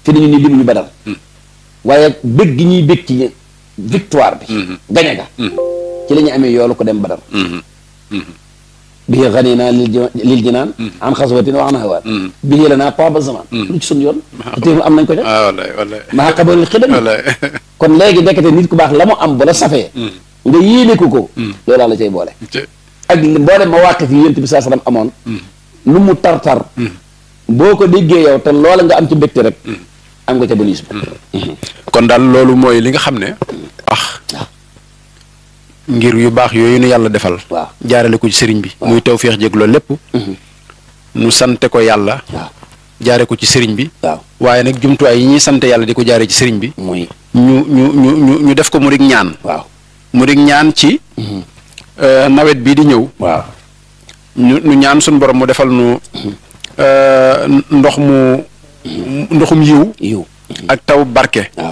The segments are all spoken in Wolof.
fi nañu ni limuñu badar waaye bëgg gi ñuy bëgg ci victoire bi gañe ga ci la ñu amee yoolu ko dem badar bii xani naa lil ji lil jinaan an xaswatin wa an hawaat bii la naa paba zaman lu ci sun yoon te teewul am nañ ko ca ah wallaay wallaay maa xabarul xidam wallaay kon léegi nekkate nit ku baax la mu am bu la safee nga yéene ko ko loolaa la cay boole ak mboolem ma wàq fi yént bi saa salaam amoon lu mu tar-tar boo ko déggee yow te loola nga am ci mbégte rek am nga ca bonus ba kon daal loolu mooy li nga xam ne ah waaw ngir yu baax yooyu nu yàlla defal waaw jaarale ko ci sëriñ bi muy taw feex jég loolu lépp nu sante ko yàlla waaw jaare ko ci sëriñ bi waaw waaye nag jumtuwaay yi ñuy sante yàlla di ko jaare ci sëriñ bi muy ñu ñu ñu ñu ñu def ko mu dig ñaan waaw mu dig ñaan ci euh, nawet bii di ñëw waaw ñu ñu ñaan suñu borom mu defal nu euh, ndox mu ndoxum yiw yiw ak taw barke waaw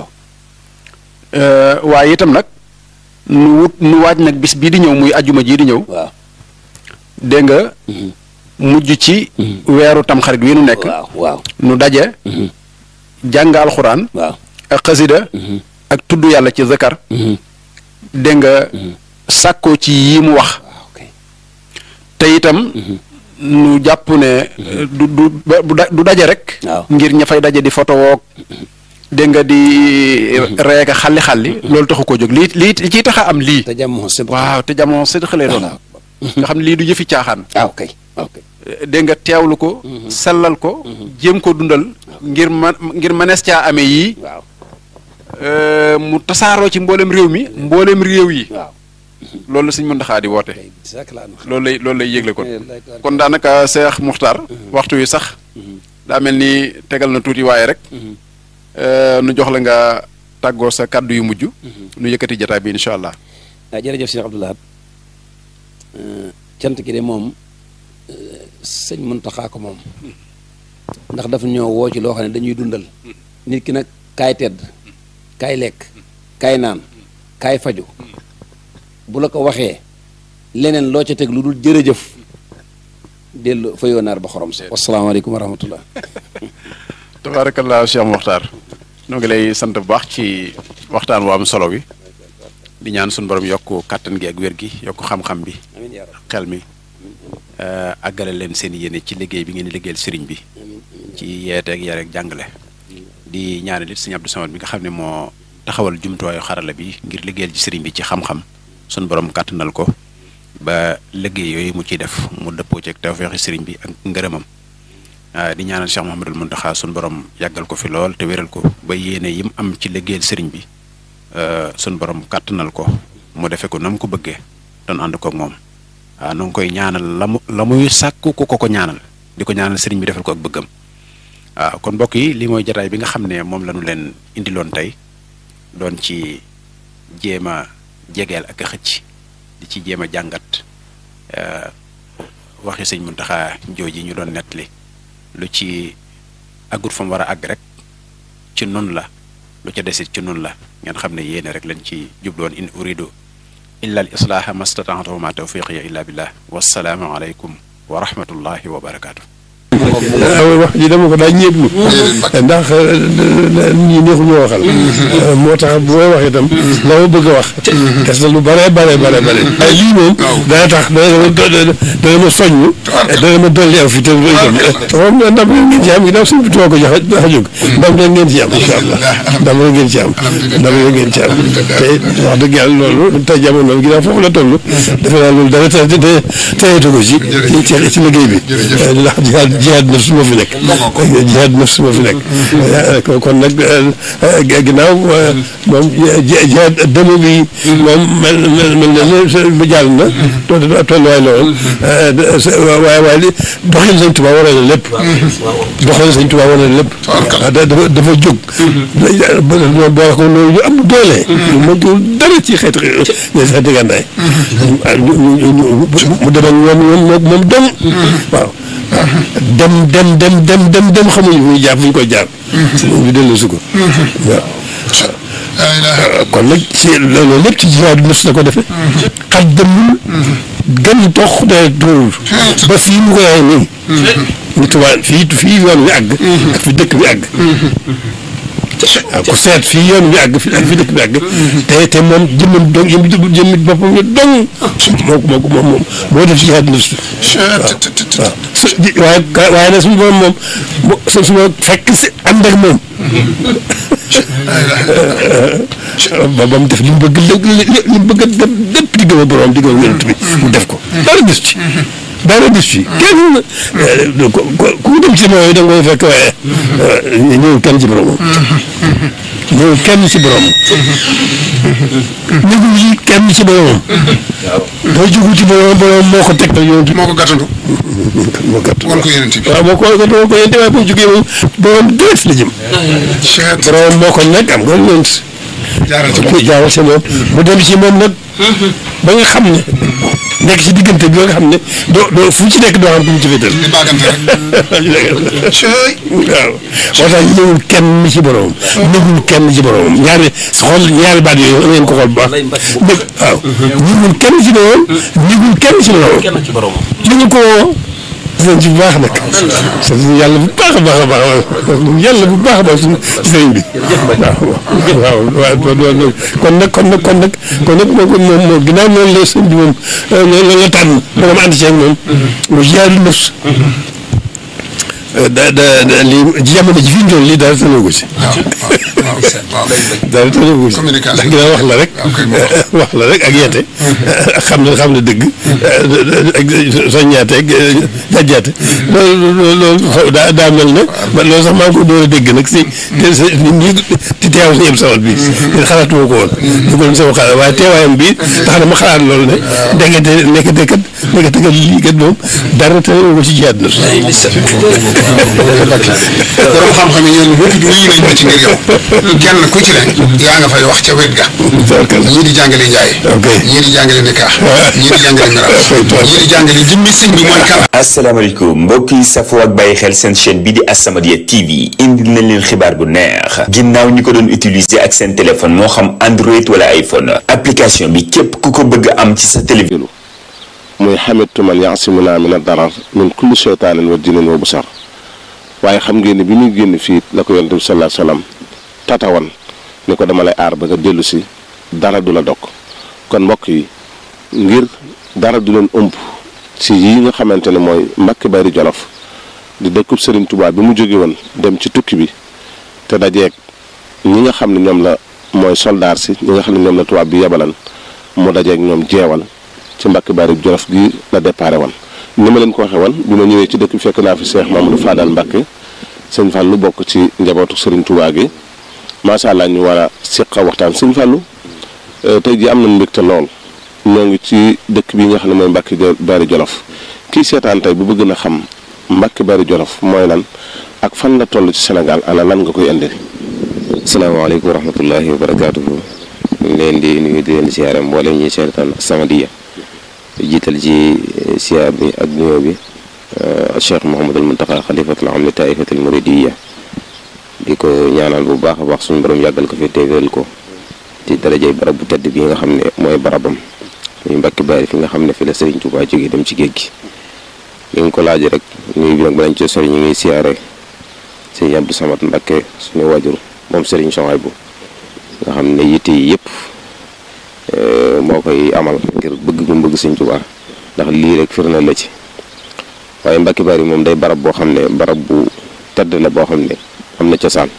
Euh, waaye itam nag nu wut nu waaj nag bis bii di ñëw muy ajuma jii di ñëw waaw dégg nga mujj ci weeru tamxarit wi nu nekk waaw waaw nu daje jàng alxuraan waaw ak xasida ak tudd yàlla ci zakar dégg nga sàkkoo ci yi mu wax waaw kay te itam nu jàpp ne du du du da- du daje rek waaw. ngir ña fay daje di photo woog dégg nga di reeka xalli xalli loolu taxu koo jóg lii lii li ciy tax a am lii te jàmm sëb waaw te jamono sëdëx lay doon nga xam ne lii du yëfi caaxaan waaw kay waaw kay dégg nga teewlu ko sellal ko jéem ko dundal ngir ma ngir mënees caa amee yii waaw euh, mu tasaaroo ci mboolem réew mi mboolem réew yi waaw loolu la Sëñ Muntaxa di woote kay sak laa nu loolu lay loolu lay yëgle kon Wallaay taala. kon daanaka Seex Muxtaar waxtu wi sax daa mel ni tegal na tuuti waaye rek euh, nu jox la nga tàggoo sa kàddu yu mujj nu yëkkati jataay bi incha allah ah jërëjëf Cheikh Abdou Lahad cant gi de moom sëñ Muntaxa ko moom ndax dafa ñoo woo ci loo xam ne dañuy dundal nit ki nag kaay tedd kaay lekk kaay naan kaay faju bu la ko waxee leneen loo ca teg lu dul jërëjëf dellu fa yoonaar ba xorom sa wasalaamaaleykum wa rahmatullah tabaarakallaa Cheikh Muxtaar noo ngi lay sant bu baax ci waxtaan wu am solo wi di ñaan suñu borom yokk kàttan gi ak wér gi yokk xam-xam bi amiin yaa rab xel mi euh, àggale leen seen yéene ci liggéey bi ngeen di liggéeyal sëriñ bi ci yeeteeg yare ak jàngale di ñaanal it sëñ Abdou Samad bi nga xam ne moo taxawal jumtuwaayu xarala bi ngir liggéeyal ci sëriñ bi ci xam-xam suñu borom kàttanal ko ba liggéey yooyu mu ciy def mu dëppoo ci ak tawfeexi sëriñ bi ak ngërëmam ah, di ñaanal Cheikh Mouhamadul Mountakha suñu borom yàggal ko fi lool te wéral ko ba yéene yim am ci liggéeyal sëriñ bi euh, suñu borom kàttanal ko mu defe ko na mu ko bëggee doon ànd koog moom waaw nu ngi koy ñaanal la mu la muy sàkku ku ko ko ñaanal di ko ñaanal sëriñ bi defal ko ak bëggam waaw kon mbokk yi lii mooy jataay bi nga xam ne moom la ñu leen indiloon tey doon ci jéem a jegeel ak a xëcc di ci jéem a jàngat euh, waxi sëñ Muntaxa jooji ñu doon nettali lu ci àggut fa mu war a àgg rek ci nun la lu ca desit ci nun la ngeen xam ne yéene rek lañ ci jubloon in uridu illa al islaaha mastataatu wa ma tawfiqiya illa billah wassalaamu aleykum wa rahmatullahi wa barakaatu wax ji dama ko daa ñeeblu ndax ñi neexu ñoo waxal moo tax bu may wax itam la ma bëgg a wax des na lu bare bare bare bare waaye lii moom dana tax dana ma dana ma soññ dana ma dolli aw fi te itam moom ndam leen ngeen ci am ginnaaw suñu tubaab ko jox a jóg ndam leen ngeen ci am incha allah ndam leen ngeen ci am ndam leen ngeen ci am te wax dëgg yàlla loolu te jamono ginnaaw foofu la toll defe naa loolu dara te te teyeetu ko ci ci ci liggéey bi ndax jihaad jihaad nafs moo fi nekk jihaad nafs moo fi nekk kon nag ginnaaw moom jihaad dëmm bi moom mel mel mel na ne ba jàll na tolluwaay la woon waaye waaye li doxin Sëñ Tuubaa wane na lépp doxin Sëñ Tuubaa wane na lépp dafa dafa jóg boole ko loolu ñu am doole ñu mëntul dara ci xeeti xeeti gànnaay mu dem ak ñoom moom moom dem waaw dem dem dem dem dem dem xamuñu fu ñu jaar fu ñu koy jaar. ñu dellu si ko. waaw kon nag ci loolu lépp ci jihaadu nafs la ko defee. xaj demul. gën tox day tuurul. ba fii mu koy waxee nii. ñu tubaab fii fii yoon wi àgg. ak fi dëkk bi àgg. waaw ku seet fii yoon bi àgg fi ak fi dëkk bi àgg te te moom jëmmam dong jëm jëmm boppam ñu dong moo ko moo ko moom moom moo def ci àdduna si waaw su waaye waaye nag suñu borom moom mo su su ma fekk si ànd ak moom ba ba mu def li mu bëgg li mu bëgg a def lépp di gëm a borom di gëm a yonent bi mu def ko dara gis ci dara gis ci kenn ku ku dem ci moom da nga koy fekk waaye ñëwul kenn ci borom ñëwul kenn ci borom ñëwul ci kenn ci borom boo jógu ci borom borom moo ko teg yonent moo ko gàttandu moo gàtt wan ko yonent bi waaw moo ko moo ko yonent waaye boo jógee moom borom direct la jëm cheet borom moo ko nekk am nga yonent jaaral ci ku jaaral ci moom mu dem ci moom nag ba nga xam ne nekk ci diggante bi ba nga xam ne doo doo fu ci nekk doo xam ku mu ci féetal di baagante rek cey waaw moo tax ñëwul kenn ci boromam ñëwul kenn ci boromam ñaari xool ñaari baat yooyu ngeen ko xool bu baax dégg waaw ñëwul kenn ci boromam ñëwul kenn ci boromam kenn ci borom ñu ngi ko woo sëñ ci bu baax nag sant yàlla bu baax a baax a baax yàlla bu baax a baax suñu ci sëriñ bi waaw waaw waaw kon nag kon nag kon nag kon nag moom moom moom ginnaaw noonu la sëñ bi moom loolu la tànn ba nga ànd ci ak moom mu jaadu nafs da da da lii jamono ji fi ñu toll lii daal tënoo ko ci. waaw waaw waaw daal tënoo ko ci. Communication. ndax ginnaaw wax la rek. waaw kay moo wax. wax la rek ak yeete. xam ne xam ne dëgg. ak soññaate ak jàjjaate. loolu loolu xaw daa daa mel ne. man loolu sax maa ngi ko door a dégg nag si. te sa nit ñi ci teew si yëpp sawat bi. te xalaatuma ko woon. du ko doon sama xalaat waaye teewaayam bi tax na ma xalaat loolu ne. ndekete ndekete kat ndekete kat lii kat moom dara tënoo ko ci jiyaat na. borom xam-xam yi ñoom ñëpp nuyu nañ ma ci ngir yow kenn ku ci ne yaa nga fay wax ca wet ga ñii di jàngale njaay Ok. ñii di jàngale nikaax ñii di jàngale miraas ñii di jàngale jëmmi sëñ bi mooy kan asalaamaaleykum mbokk yi safoo ak bàyyi xel seen chaîne bi di As-Samadiyya TV indil nañ leen xibaar bu neex ginnaaw ñi ko doon utiliser ak seen téléphone moo xam Android wala iPhone application bi képp ku ko bëgg a am ci sa télévision muy xamitu man yaasimuna min ad-darar min kulli sheytaanin wa jinin wa busar waaye xam ngeen ne bi muy génn fii la ko yonent bi sallallahu alayhi wasallam tatawan ni ko dama lay aar ba nga dellu si dara du la dog kon mbokk yi ngir dara du leen ëmb ci yi nga xamante ne mooy Mbàkke Bari Jolof di dëkkub Serigne Touba bi mu jóge woon dem ci tukki bi te dajeeg ñi nga xam ne ñoom la mooy soldaar si ñi nga xam ne ñoom la tubaab bi yebalan mu dajeeg ñoom jeewal ci Mbàkke Bari Jolof gi la déparé woon ni ma leen ko waxee woon bi ma ñëwee ci dëkk bi fekk naa fi Cheikh Mamadou Fadal Mbàkke sëñ Fallou bokk ci njabootu Serigne Touba gi macha allah ñu war a seq waxtaan sëñ Fallou tey jii am nañu mbégte lool ñoo ngi ci dëkk bi nga xam ne mooy Mbàkke Bari Jolof kii seetaan tey bu bëgg na xam Mbàkke Bari Jolof mooy lan ak fan la toll ci Sénégal ana lan nga koy indi. asalaamaaleykum wa rahmatullahi wa barakaatuhu ñu ngi leen di nuyu di leen siyaare mboolem ñi seetaan As-Samadiyya jiital ci siyaar bi ak nuyoo bi Cheikh Mouhamadul Muntaqa xalifatul am li taifatul muridiyya di ko ñaanal bu baax a baax suñu borom yàggal ko fi teewal ko ci darajay barab bu tedd bi nga xam ne mooy barabam muy Mbàkke Bari fi nga xam ne fi la Serigne Touba jógee dem ci géej gi li nga ko laaj rek nuyu bi nag balañ ci sori ñu ngi siyaare sëñ Abdou Samad Mbàkke suñu waajur moom Serigne Souhaïbou nga xam ne yitte yi yëpp moo koy amal ngir bëgg gu bëgg Sëñ Tuubaa ndax lii rek firnde la ci waaye Mbàkke Bari moom day barab boo xam ne barab bu tedd la boo xam ne am na cosaan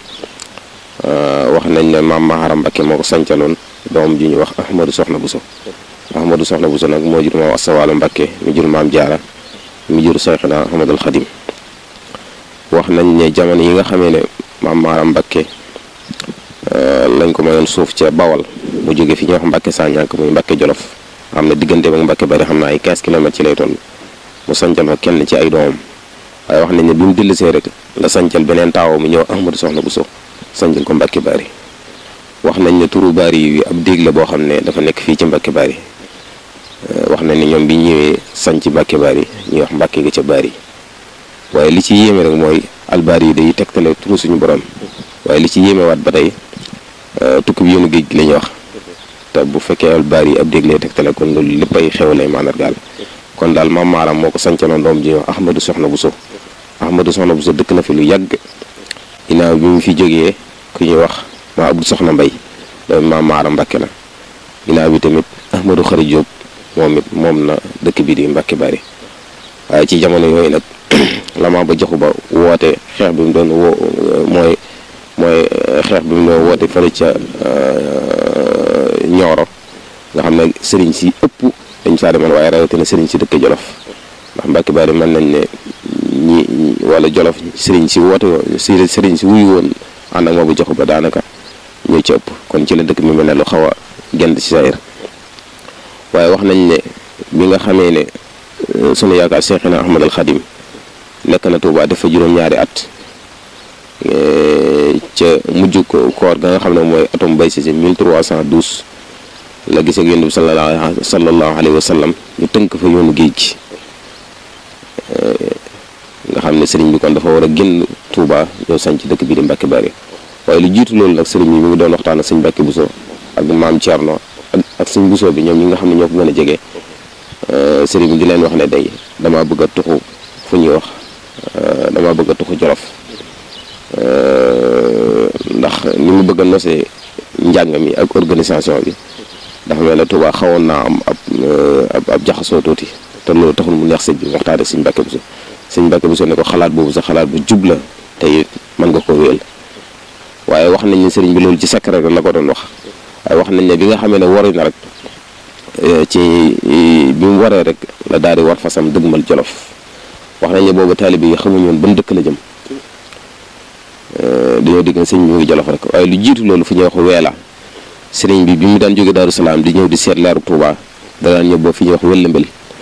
wax nañ ne maam Maharam Mbàkke moo ko sancaloon doom ji ñu wax Ahmadou Soxna Buso Ahmadou Soxna Buso nag moo jur maam Asawaalo Mbàkke mi jur maam Jaara mi jur Sayxina Ahmadul Xadim wax nañ ne jamono yi nga xamee ne maam Maharam Mbàkke lañ ko mayoon suuf ca Bawal mu jóge fi ñuy wax Mbàkke Sañank muy Mbàkke Jolof xam ne diggante ak Mbàkke Bari xam naa ay 15 kilomètres ci lay toll mu sancal fa kenn ci ay doomam waaye wax nañ ne bi mu dellusee rek la sancal beneen taawam mu ñëw Ahmadou Soxna Bousso sancal ko Mbàkke Bari wax nañ ne turu Bari yi ab déeg la boo xam ne dafa nekk fii ci Mbàkke Bari wax nañ ne ñoom bi ñëwee sanc Mbàkke Bari ñuy wax Mbàkke ga ca Bari waaye li ci yéeme rek mooy albaari yi day tegtale turu suñu borom waaye li ci yéemewaat ba tey tukki bi yoonu géej gi la ñuy wax te bu fekkee albaari yi ab dégg lay tegtale kon loolu lépp ay xew lay màndargaal kon daal maam maaram moo ko sancaloon doom ji ñuy wax Ahmadou Soxna Bousso Ahmadou Soxna Bousso dëkk na fi lu yàgg ginnaaw bi mu fi jógee ku ñuy wax maa Abdou Soxna Mbay doomi maam Maara Mbàkke la ginnaaw bi tamit Ahmadou Xari Jóob moom it moom na dëkk bi di Mbàkke Bari waaye ci jamono yooyu nag la maa ba joxu ba woote xeex bi mu doon woo mooy mooy xeex bi mu doon woote fële ca Ñooro nga xam ne sëriñ si ëpp dañ saa demoon waaye rawatina sëriñ si dëkk Jolof ndax Mbàkke Bari mën nañ ne ñi wala Jolof sëriñ si woote si sëriñ si wuyu woon ànd ak maa ba joxu ba daanaka ñoo ci ëpp kon ci la dëkk mi mel ne lu xaw a gent ci sa waaye wax nañ ne bi nga xamee ne sunu yaakaar Seexina Ahmad al Xadim nekk na Tuubaa dafa juróom-ñaari at ca mujj koor ga nga xam ne mooy atum bay si si 1312 la gisee ak yonent bi sallallahu sallallahu alayhi wa sallam ñu tënk fa yoonu géej gi nga xam ne sëriñ bi kon dafa war a génn Tuubaa ñëw sañ ci dëkk bi di Mbàkke Bari waaye lu jiitu loolu nag sëriñ bi mi ngi doon waxtaan ak sëñ Mbàkke Buso ak maam Thierno ak ak sëñ Buso bi ñoom ñi nga xam ne ñoo ko gën a jege sëriñ bi di leen wax ne day damaa bëgg a tuxu fu ñuy wax damaa bëgg a tuxu Jolof ndax ni mu bëgg a nosee njàng mi ak organisation bi dafa mel ne Tuubaa xawoon naa am ab ab ab jaxasoo tuuti te loolu taxul mu neex sëñ bi waxtaan ak sëñ Mbàkke Buso sëñ Mbàkke Buso ne ko xalaat boobu sa xalaat bu jub la te it mën nga ko wéyal waaye wax nañ ne sëriñ bi loolu ci secret la ko doon wax waaye wax nañ ne bi nga xamee ne waru na rek ci bi mu waree rek la daal di war fasam dëgmal jolof wax nañ ne boobu taalibe yi xamuñu woon ban dëkk la jëm dañoo digg ne sëriñ bi mu ngi jolof rek waaye lu jiitu loolu fu ñuy wax weela sëriñ bi bi mu daan jóge Daaru Salaam di ñëw di seet leeru Tuubaa da daan ñëw boo fi ñuy wax wëllëmbel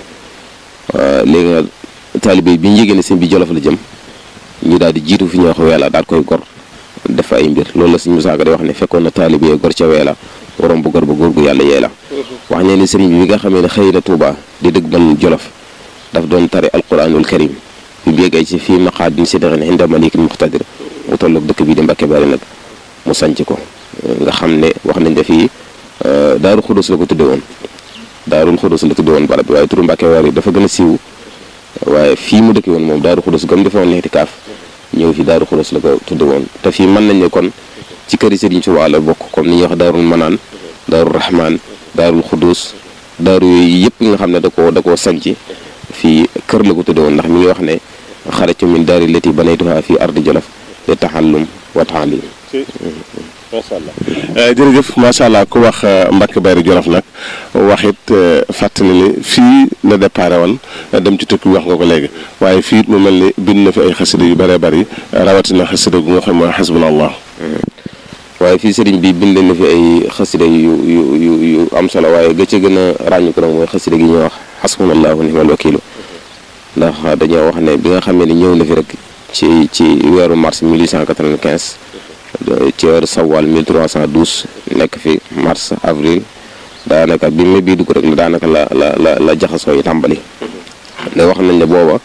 léegi nag taalibe yi bi ñu yégée ne sëriñ bi jolof la jëm ñu daal di jiitu fi ñuy wax weela daal koy gor def ay mbir loolu la suñu musaaka di wax ne fekkoon na taalibe gor ca weela waroon bu gor ba góor gu yàlla yee la wax ne ni sëriñ bi bi nga xamee ne xëy na Tuuba di dëgg mal jolof daf doon tari alquranul karim bi mu yeggee ci fii maqaadin sidqin inda malikin muqtadir mu tolloog dëkk bii di Mbàkke Bari nag mu sanc ko nga xam ne wax nañ ne fii daaru xudus la ko tudde woon daarul xudus la tudde woon barab bi waaye turu Mbàkke Bari dafa gën a siiw waaye fii mu dëkk woon moom daaru xudus gam defe woon lixtikaaf ñëw fi daaru xulos la ko tudde woon te fii mën nañ ne kon ci këri Sëriñ Tuubaa la bokk comme ni ñuy wax daarul manaan daarul rahmaan daarul xudus daaru yooyu yëpp nga xam ne da koo da koo sanc fii kër la ko tudde woon ndax mi ngi wax ne xarajtu min daari lati banaytuha fii ardi jolof li taxallum wa taalim macha allah jërëjëf macha allah ku wax Mbàkke Bari Jolof nag wax it fàttali ni fii la déparé woon dem ci tukki wax nga ko léegi waaye fii it mu mel ni bind na fi ay xasida yu bëree bëri rawatina xasida gu nga xam mooy xasbunallah waaye fii sëriñ bi bind na fi ay xasida yu yu yu yu am solo waaye ga ca gën a ràññu ko nag mooy xasida gi ñuy wax xasbunallahu ni'mal wakiilu ndax dañoo wax ne bi nga xamee ni ñëw na fi rek ci ci weeru mars 1895 ci weeru sawal 1312 nekk fi mars avril daanaka bi ma bii dugg rek la daanaka la la la la jaxasoo yi tàmbali ne wax nañ ne booba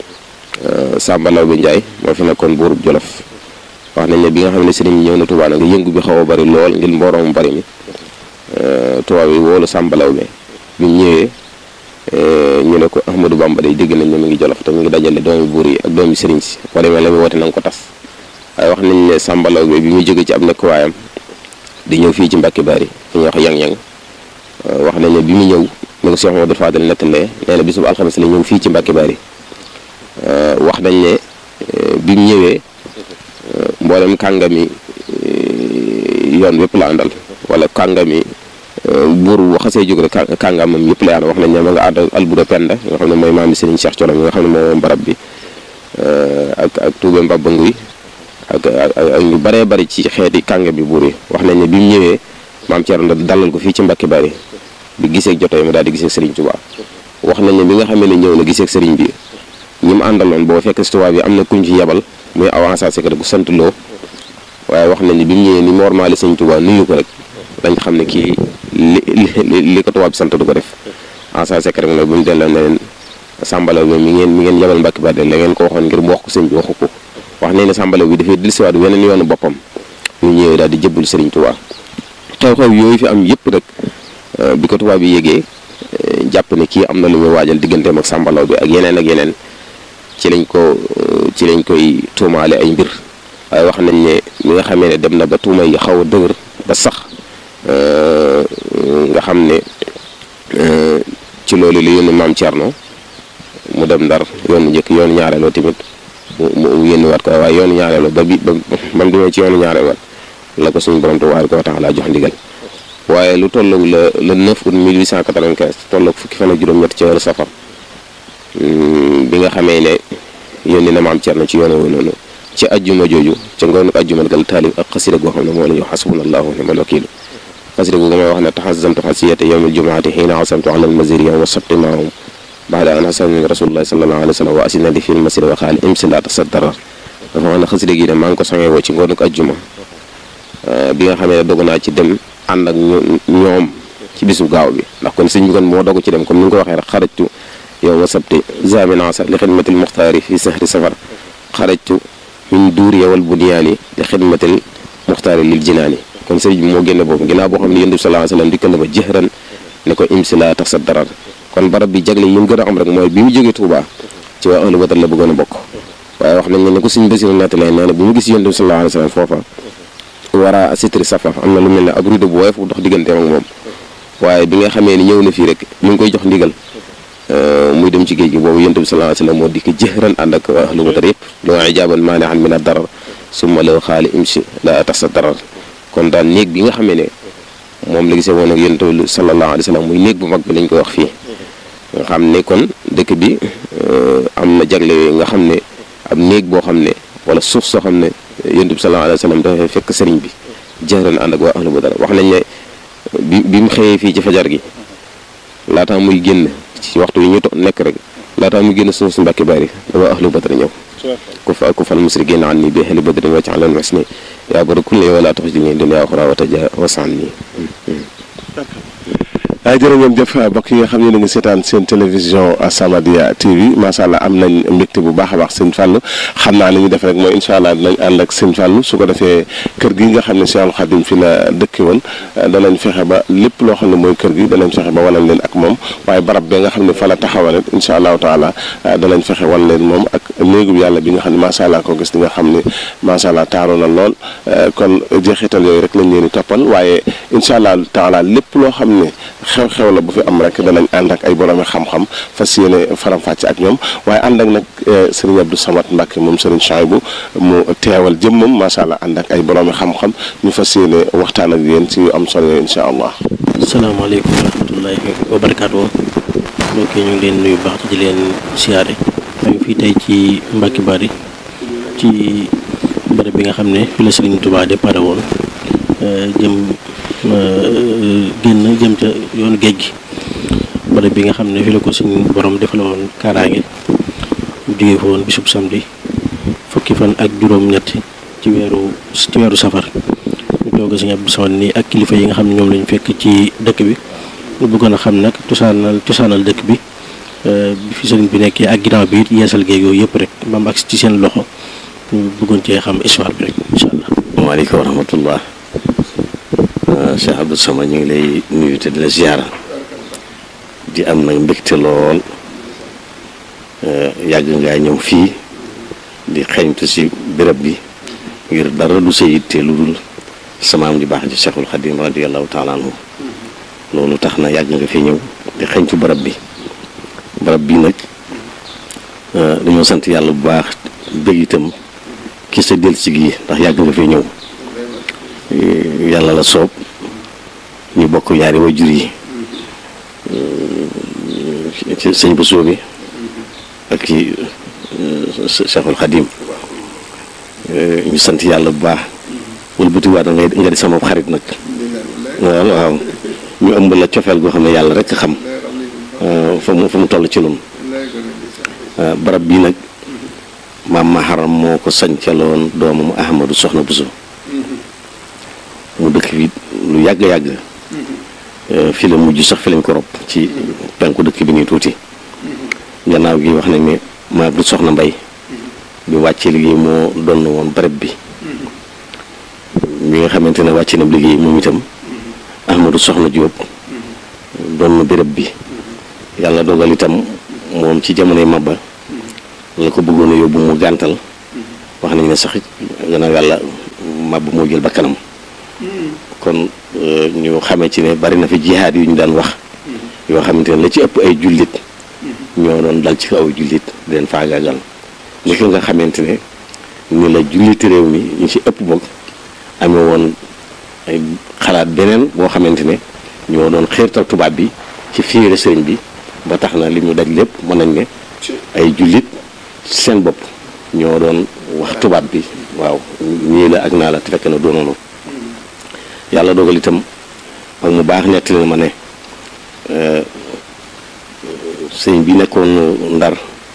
Samba Law bi Njaay moo fi nekkoon buurub Jolof wax nañ ne bi nga xam ne sëriñ ñëw na Tuubaa nag yëngu bi xaw a bari lool ngir mbooloo mu bari mi tubaab yi woolu Samba Law bi bi mu ñëwee ñu ne ko Ahmadou Bamba day dégg nañ ne mu ngi Jolof te mu ngi dajale doomi buur yi ak doomi sëriñ si boo demee la muy woote na nga ko tas waaye wax nañ ne Samba Law bi bi muy jóge ci ab nekkuwaayam di ñëw fii ci Mbàkke Bari fi ñuy wax yang-yang wax nañ ne bi mu ñëw ne ko Cheikh Modou Fadel nettalee nee na bisub alxames la ñëw fii ci Mbàkke Bari wax nañ ne bi mu ñëwee mboolem kàngami yoon wépp la àndal wala kàngami buur bu xasee jóg rek kàngamam yëpp la àndal wax nañ ne ma nga ànd albura penda nga xam ne mooy maami Serigne Cheikh Thioro mi nga xam ne moom barab bi ak ak Toubé Mbaba Nguy ak ak ñu baree bari ci xeeti kànga bi buur yi wax nañ ne bi mu ñëwee maam Thierno dalal ko fii ci Mbàkke Bari bi gisee jotee mu daal di gisee Serigne Touba wax nañ ne bi nga xamee ne ñëw na gisee Serigne bi ñi mu àndaloon boo fekk si Touba bi am na kuñ fi yebal muy avancé secret bu sant loo waaye wax nañ ne bi mu ñëwee ni normal Serigne Touba nuyu ko rek dañ xam ne kii li li li ko tubaab bi sant du ko def avancé secret bi nag bu ñu delloo ne leen sàmbalaw bi mi ngeen mi ngeen yebal Mbàkke Bari la ngeen ko waxoon ngir mu wax ko sëñ bi waxu ko wax nañ ne sàmbalaw bi dafay dellusiwaat weneen yoonu boppam ñu ñëwee daal di jëbbul Serigne Touba xew-xew yooyu fi am yëpp rek bi ko tubaab bi yégee jàpp ne kii am na lu muy waajal digganteem ak sàmbalaw bi ak yeneen ak yeneen ci lañ ko ci lañ koy tuumaale ay mbir waaye wax nañ ne mi nga xamee ne dem na ba tuuma yi xaw a dëgër ba sax nga xam ne ci loolu li yónni maam Thierno mu dem ndar yoonu njëkk yoonu ñaareeloo tamit mu mu yónniwaat ko waaye yoonu ñaareeloo ba bi ba ba mu demee ci yoonu ñaareeloo la ko suñu borom tabaaraka wa taala jox ndigal waaye lu tolloog la le 9 août 1895 tolloog fukki fan ak juróom-ñett ci weeru safar bi nga xamee ne yónni na maam Thierno ci yoon woowu noonu ci ajjuma jooju ca ngoonu ajjuma gal taalif ak xasida goo xam ne moo la ñu xasbunallahu wa ni'mal wakiil xasida googu may wax ne taxasamtu xasiyata yawmil jumaati xiina asamtu ala almaziriya wa sabti maahum baada an xasani rasulullahi sallallahu alayhi wa sallam wa asinadi fi lmasiri wa xaali imsi la tasaddarar dafa wax ne xasida gi ne maa ngi ko songee woo ci ngoonu ajjuma bi nga xamee ne dogu naa ci dem ànd ak ñoom ci bisu gaaw bi ndax kon sëñ bi kon moo dogu ci dem comme ni nga ko waxee rek xarajtu yow ma sabti zaminasa li xidmatil muxtaari fi sahri safar xarajtu min duuriya wal bunyaani li xidmatil muxtaari lil jinaani kon sëriñ bi moo génne boobu ginnaaw boo xam ne yonent bi sallallahu alayhi wasallam dikkal na ma jëhran ne ko imsi laa tax sa darar kon barab bi jagle yi mu gën a am rek mooy bi mu jógee Touba ci waa ahlu badar la bëggoon a bokk waaye wax nañ ne ko suñ basiru nettali nee na bu mu gis yonent bi sallallahu alayhi wasallam foofa war a sitri safaf am na lu mel ne ab rido bu woyof bu dox digganteem ak moom waaye bi nga xamee ni ñëw na fii rek ñu ngi koy jox ndigal muy dem ci géej gi boobu yonent bi sallallahu alayhi wasallam moo dikk jëhran ànd ak waa ahlu badar yëpp loo ijaaban maani'an min ad-darar summa law xaali imsi la tax sa darar kon daal néeg bi nga xamee ne moom la gisee woon ak yonent bi sallallahu alayhi wasallam muy néeg bu mag bi lañ koy wax fii nga xam ne kon dëkk bi am na jagle yooyu nga xam ne ab néeg boo xam ne wala suuf soo xam ne yonent bi sallallahu alayhi wasallam dafay fekk sëriñ bi jëhran ànd ak waa ahlu badar wax nañ ne bi bi mu xëyee fii ci fajar gi laataa muy génn ci waxtu yi ñu to nekk rek laataa muy génn suuf si mbàkki bari da waa ahlu badar ñëw ku fa ku fal musrikiina an nii bi ahli badrin wacc lan wes ni yaa bari kulle wala tax jigéen dunya axra wa taja wasaan nii waaye jërë ngeen jëf mbokk yi nga xam ne ngi seetaan seen télévision As-Samadiyya TV macha allah am nañ mbégte bu baax a baax sëñ Fallou xam naa li ñu def rek mooy incha allah dinañ ànd ak sëñ Fallou su ko defee kër gi nga xam ne Cheikhul Khadim fi la dëkki woon danañ fexe ba lépp loo xam ne mooy kër gi danañ fexe ba wanal leen ak moom waaye barab bi nga xam ne fa la taxawal rek incha allahu taala danañ fexe wan leen moom ak néegub yàlla bi nga xam ne macha allah ko gis di nga xam ne macha allah taaru na lool kon jeexital yooyu rek lañ leen di toppal waaye incha allah taala lépp loo xam ne xew-xew la bu fi am rek danañ ànd ak ay boroomi xam-xam fas yéene faram-fàcce ak ñoom waaye ànd ak nag sëriñ Abdou Samad Mbacke moom sëriñ Chouaïbou mu teewal jëmmam macha allah ànd ak ay boroomi xam-xam ñu fas yéene waxtaan ak yéen ci yu am solo yooyu incha allah. asalaamaaleykum wa rahmatullahi wa barakaatu mbokk yi ñu ngi leen nuyu baax di leen siyaare ñu ngi fii tey ci Mbacke Bari ci bërëb bi nga xam ne fi la Sëriñ Tuubaa départ woon jëm. génn jëm ca yoonu géej gi bërëb bi nga xam ne fi la ko suñu borom defal woon kaaraange mu jógee fa woon bisub samedi fukki fan ak juróom-ñett ci weeru ci weeru safar ñu toog Sëriñ Abdou Samad nii ak kilifa yi nga xam ne ñoom lañu fekk ci dëkk bi ñu bëggoon a xam nag cosaanal cosaanal dëkk bi bi fi sëriñ bi nekkee ak ginnaaw bi it yeesal géej yooyu yëpp rek ba mu agsi ci seen loxo ñu bëggoon cee xam histoire bi rek incha allah. waaleykum wa rahmatullah Cheikh Abdou Samad ñu ngi lay nuyu te di la ziyaara di am nag mbégte lool yàgg ngaa ñëw fii di xeeñtu si béréb bi ngir dara du sa yitte lu dul samaam di baax ji Cheikhul Khadim radiyallahu taala anhu loolu tax na yàgg nga fi ñëw di xeeñtu barab bi barab bi nag dañoo sant yàlla bu baax bëgg itam ki sa del si gi ndax yàgg nga fi ñëw yàlla la soob ñu bokk ñaari wajur yi ci sëñ bu soobi ak ci Cheikhul Khadim ñu sant yàlla bu baax wëlbatiwaat nga nga di sama xarit nag waaw waaw ñu ëmb la cofeel goo xam ne yàlla rek xam fa mu fa mu toll ci noonu barab bii nag maam maharam moo ko sañcaloon doomam Ahmadou Soxna Bousso mu dëkk fi lu yàgg-yàgg fi la mujj sax fi lañ ko rob ci penku dëkk bi nii tuuti gannaaw gi wax nañ ne maa du soxna mbay bi wàccee liggéey moo doon woon barab bi mi nga xamante ne wàcce na liggéey moom itam Ahmadou soxna Diop doon na béréb bi yàlla dogal itam moom ci jamonoy mabba la ko bëggoon a yóbbu mu gàntal wax nañ ne sax gannaaw yàlla màbb moo jël bakkanam kon ñu xamee ci ne bari na fi jihaad yu ñu daan wax yoo xamante ne la ci ëpp ay jullit ñoo doon dal ci kaw ay jullit di leen faagaagal ni ki nga xamante ne ni la julliti réew mi ñu ci ëpp boog amee woon ay xalaat beneen boo xamante ne ñoo doon xiirtal tubaab bi ci fiire sëriñ bi ba tax na li mu daj lépp mën nañ ne ay jullit seen bopp ñoo doon wax tubaab bi waaw ñii la ak naa la te fekk na doonoonu yàlla dogal itam ak mu baax nettali na ma ne sëñ bi nekkoon ndar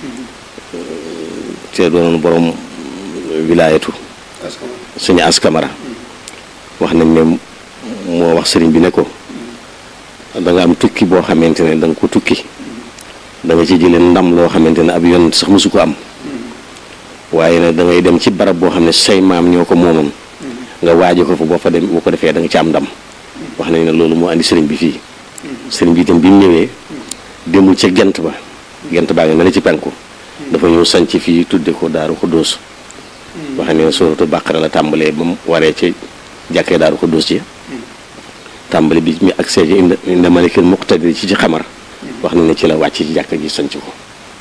te doonoon borom wilaayatu sëñ askamara wax nañ ne moo wax sëriñ bi ne ko da nga am tukki boo xamante ne da nga ko tukki da nga ci jëlee ndam loo xamante ne ab yoon sax mosu ko am waaye nag da ngay dem ci barab boo xam ne say maam ñoo ko moomoon nga waaje ko fa boo fa dem boo ko defee da nga ci am ndam wax nañ ne loolu moo andi sëriñ bi fii sëriñ bi itam bi mu ñëwee demul ca gent ba gent baa nga ne la ci penku dafa ñëw sanc fii tudde ko daaru xuddoos wax ne suratu bàqara la tàmbalee ba mu waree ci jàkkee daaru xuddoos ci tàmbali bi mi ak see ci inda inda malikil muqtadir ci ci xamar wax nañ ne ci la wàcc ci jàkka ji sanc ko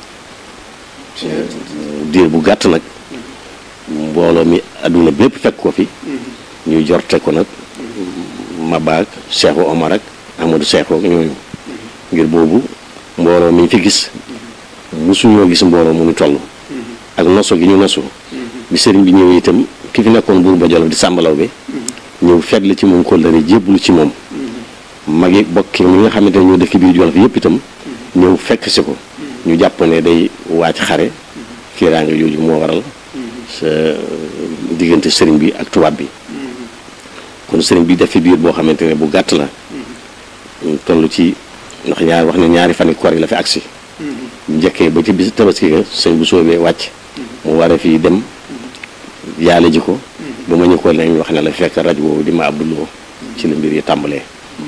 diir bu gàtt nag mbooloo mi adduna bépp fekk ko fi ñuy jorte ko nag mabaak Cheikhu Omar ak Amadou Cheikh ak ñooñu ngir boobu mbooloo mi fi gis musuñoo gis mbooloo mu ñu toll ak noso gi ñu nosu bi sëriñ bi ñëwee itam ki fi nekkoon buur ba Jolof di sàmbalaw bi ñëw fetli ci moom kóllëre jébbalu ci moom magi bokki mi nga xamante ne ñoo dëkk biir Jolof yëpp itam ñëw fekk si ko ñu jàpp ne day waaj xare kiiraange jooju moo waral sa diggante sëriñ bi ak tubaab bi kon sëriñ bi def fi biir boo xamante ne bu gàtt la toll ci ndax ñaar wax ne ñaari fani koor yi la fi agsi njëkkee ba ci bis tabaski ga sëñ bu soobee wàcc mu waree fii dem yaale ji ko ba ma ñu ko lañ wax ne la fekk rajo boobu di ma abduloo ci la mbir yi tàmbalee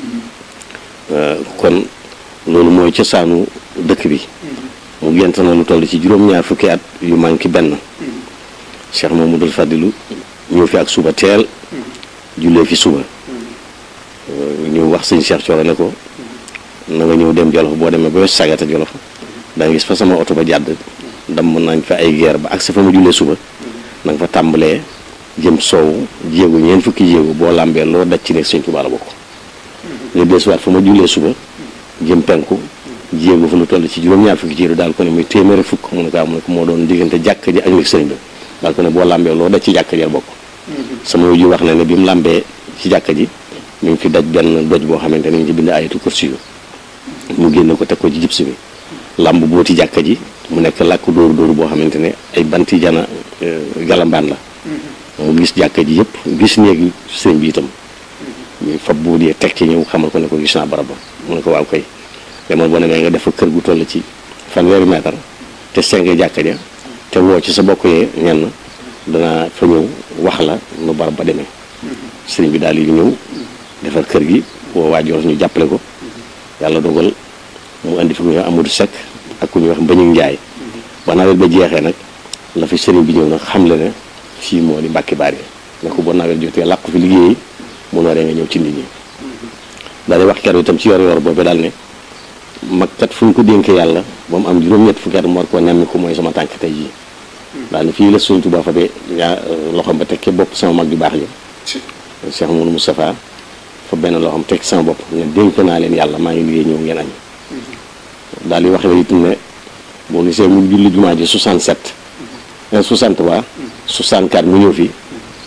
kon loolu mooy cosaanu dëkk bi mu gent na lu toll ci juróom-ñaar fukki at yu manqué benn Cheikh Mamadou Fadilu ñëw fi ak suba teel jullee fi suba ñu wax sëñ Cheikh Thioro ne ko na nga ñëw dem Jolof boo demee ba sagata Jolof da nga gis fa sama oto ba jàdd damm nañ fa ay geer ba ak sa fa ma jullee suba na nga fa tàmbalee jëm soow jéego ñeent fukki jéego boo làmbee loo daj ci nekk sëñ Tuubaa la bokk nga desuwaat fa ma jullee suba jëm penku jéego fa lu toll ci juróom-ñaar fukki jéego daal ko ne muy téeméeri fukk mu ne ko mu ne ko moo doon diggante jàkk ji ak nekk sëriñ bi daal ko ne boo làmbee loo daj ci jàkk ji la bokk sama ji wax na ne bi mu làmbee ci jàkk ji ñu ngi fi daj benn doj boo xamante ne ñu ngi ci bind ayatu kursi yu mu génne ko teg ko ci jibsi bi làmb booti jàkka ji mu nekk làkk dóoru dóoru boo xamante ne ay banti jana galambaan la mu gis jàkka ji yëpp gis néegi sëriñ bi itam ñu fab buut yee teg ci ñëw xamal ko ne ko gis naa barab ba mu ne ko waaw koy demal boo demee nga def fa kër gu toll ci fanweeri mètre te senge jàkka ja te woo ci sa bokk yee ñenn danaa fa ñëw wax la nu barab ba demee sëriñ bi daal di ñëw defar kër gi woo waa Jolof ñu jàppale ko yàlla dogal mu indi fi ku ñuy wax Amadou Seck ak ku ñuy wax Mbañu Njaay ba nawet ba jeexee nag la fi sëriñ bi ñëw nag xam le ne fii moo di Mbàkke Baari ne ko ba nawet jotee làqu fi liggéeyi mu nooree nga ñëw ci nit ñi daal di wax keroog itam ci yor yor boobu daal ne mag kat fu ñu ko dénkee yàlla ba mu am juróom-ñett fukki at mu war koo nemmi ko mooy sama tànk tey jii daal ne fii la Sëriñ Tuubaa fa be ñaa loxoom ba tekkee bopp sama mag ju baax ji Cheikh Mouhamadou Moustapha fa benn loxoom teg sama bopp ne dénk naa leen yàlla maa ngi liggéey ñëw ngeen añ daal di wax ne itam ne boo gisee mu julli jumaa ji 67 63 64 mu ñëw fi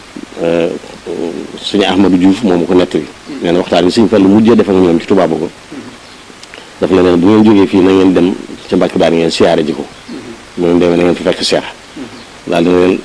suñu Ahmadou Diouf moom ko nettali nee na waxtaan bi suñu fa lu mujjee def ak ñoom ci tubaab ko daf la ne bu ngeen jógee fii na ngeen dem ca Mbàkke Baari ngeen siyaare ji ko mu ngeen demee na ngeen fi fekk seex daal dina leen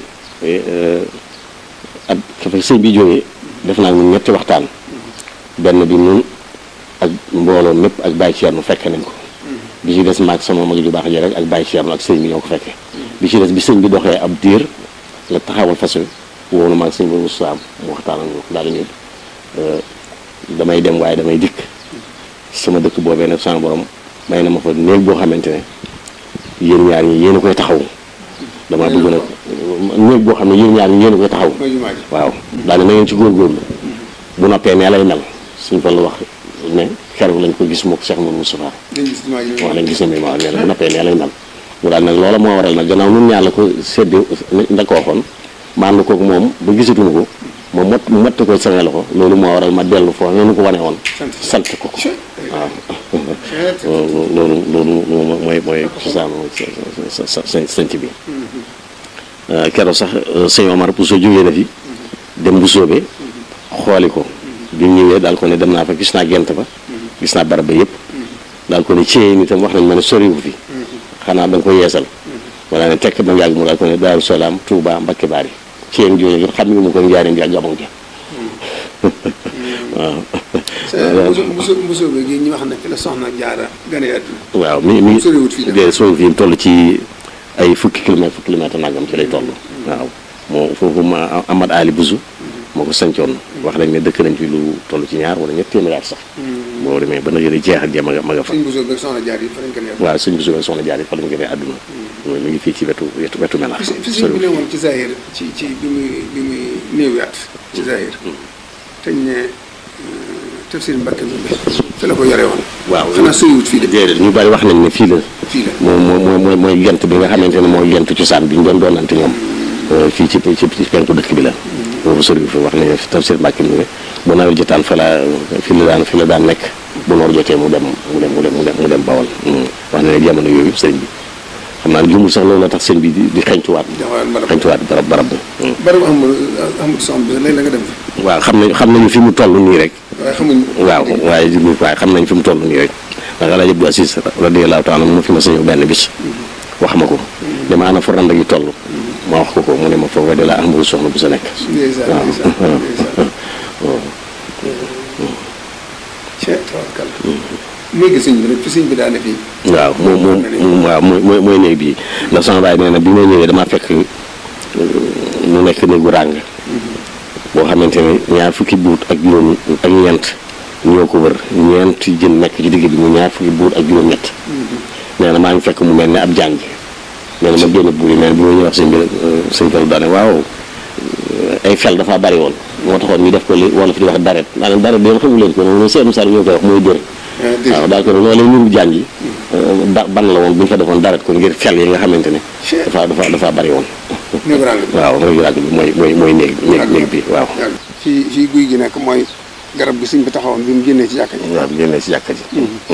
ak fa fekk sëñ bi jógee def naa ñun ñetti waxtaan benn bi nun ak mbooloo mépp ak Baye Thierno fekke nañ ko bi ci des maag sama mag ju baax ji rek ak Baye Thierno ak sëñ bi ñoo ko fekke bi ci des bi sëñ bi doxee ab diir la taxawal fas wi wóolu maag sëñ bi Moussa mu waxtaan ak ñoom daal ñu damay dem waaye damay dikk sama dëkk boobee nag sama borom may na ma fa néeg boo xamante ne yéen ñaar ñi yéen a koy taxaw damaa bëgg nag néeg boo xam ne yéen ñaar ñi yéen a koy taxaw mooy jumaa ji waaw daane na ngeen ci góorgóorlu bu noppee nee lay mel suñ fa la wax ne keroog lañ ko gis moo ko Cheikh Mouhamadou Moustapha dañ gis jumaa ji wax lañ gis ne waaw nee na bu noppee nee lay mel mu daal nag loola moo waral nag gannaaw nun ñaar la ko séddi nda ko waxoon ma ànd koog moom ba gisatuñu ko ma mot mu mott ko sama loxo loolu moo waral ma dellu foofu noonu ko wane woon sant ko ko waaw loolu loolu loolu mooy mooy cosaanu sa sa sa sanc bi keroog sax sëñ Omar bu soo jógee na fi dem bu soobee xooli ko bi mu ñëwee daal ko ne dem naa fa gis naa gent ba gis naa barab ba yëpp daal ko ne ciyee ni tam wax nañ ma ne soriwu fi xanaa da nga ko yeesal wala ne tekk ba mu yàgg mu daal ko ne Daaru Salaam Touba Mbakke Baari ciyeen jooju xam nga mu ko njaareen bi ak gabon ja waaw mbuso mbuso bi gi ñu wax ne fi la soxna jaara gane àdduna waaw mi mi soriwut fii de soriwut fii mu toll ci ay fukki kilomètre fukki kilomètre nangam ci lay toll waaw moo foofu ma Amad Ali Buzu moo ko sancoon wax nañ ne dëkk nañ fi lu toll ci ñaar wala ñett téeméer sax boo demee ba na yëre jeex ak jëm ma nga fa suñ mbuso bi ak soxna jaar yi fa lañ gane àdduna waaw suñ Buzu ak soxna jaar yi fa lañ gënee àdduna mi ngi fii ci wetu wetu wetu melax fi fi sëñ bi ne woon ci Zahir ci ci bi muy bi muy néewiyaat ci Zahir teñ ne tafsir Mbàkke bi fi la ko yore woon waaw xanaa soriwut fii de déedéet ñu bari wax nañ ne fii la fii la moom mooy mooy mooy gent bi nga xamante ne mooy gent cosaan bi ñu doon doonante ñoom fii ci ci ci penku dëkk bi la boobu soriwut fi wax nañ ne tafsir Mbàkke bi ne bu nawet jotaan fa la fi la daan fi la daan nekk bu noor jotee mu dem mu dem mu dem mu dem mu dem bawal wax na ne jamono yooyu sëñ bi xam naa ne jumul sax loolu la tax sëñ bi di di xeñtuwaat xeñtuwaat barab barab bi bari bu amul amul soxna bi léegi la nga dem fi waaw xam nañ xam nañu fi mu toll nii rek waaye xamuñ waaw waaye jumul waaye xam nañ fi mu toll nii rek ndax Alaaji Abdou Aziz radiyallaahu taala mu fi ma sañu benn bis wax ma ko dama ana fa rand gi toll ma wax ko ko mu ne ma foofu de la amul soxna bu sa nekk ndeysaan waaw ndeysaan ndeysaan cee tawarkal léegi sëñ bi rek fi sëñ bi daane fii waaw moom moom waaw mooy mooy mooy néeg bii ndax sama baay nee na bi ma ñëwee damaa fekk mu nekk néegu ràng boo xamante ne ñaar fukki buut ak juróom ak ñeent ñoo ko wër ñeent jën nekk ci digg bi mu ñaar fukki buut ak juróom-ñett nee na maa ngi fekk mu mel ne ab jàng nee na ma génn buur yi nee na bi ma ñëw wax sëñ bi sëñ Fallu daane waaw ay fel dafa bari woon moo taxoon ñu def ko li wala fi di wax daret maanaam daret bi xamu leen ko noonu seen misaal ñoo koy wax mooy dër waaw daal ko ne loolu nuru jàng yi ba ban la woon bu ñu fa defoon daret ko ngir fel yi nga xamante ne dafa dafa dafa bari woon néegu ràng bi waaw mooy ràgg bi mooy mooy mooy néeg néeg néeg bi waaw yàgg fii fii guy gi nekk mooy garab gi sëñ bi taxawoon bi mu génnee ci jàkka ji waaw bi génnee si jàkka ji